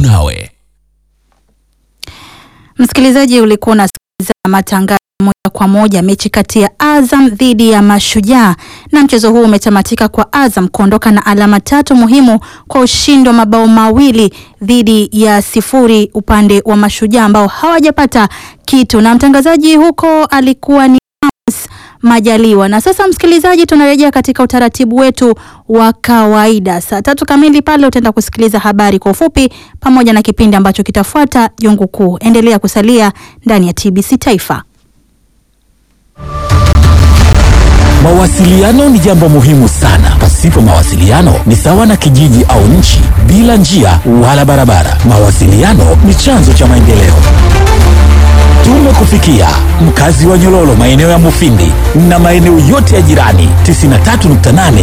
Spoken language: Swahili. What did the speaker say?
nawe. Msikilizaji, ulikuwa unasikiliza matangazo moja kwa moja mechi kati ya Azam dhidi ya Mashujaa, na mchezo huu umetamatika kwa Azam kuondoka na alama tatu muhimu kwa ushindi wa mabao mawili dhidi ya sifuri upande wa Mashujaa ambao hawajapata kitu, na mtangazaji huko alikuwa ni Amos Majaliwa. Na sasa msikilizaji, tunarejea katika utaratibu wetu wa kawaida. Saa tatu kamili pale utaenda kusikiliza habari kwa ufupi pamoja na kipindi ambacho kitafuata Jungu Kuu. Endelea kusalia ndani ya TBC Taifa. Mawasiliano ni jambo muhimu sana. Pasipo mawasiliano ni sawa na kijiji au nchi bila njia wala barabara. Mawasiliano ni chanzo cha maendeleo. Tumekufikia mkazi wa Nyololo, maeneo ya Mufindi na maeneo yote ya jirani. 93.8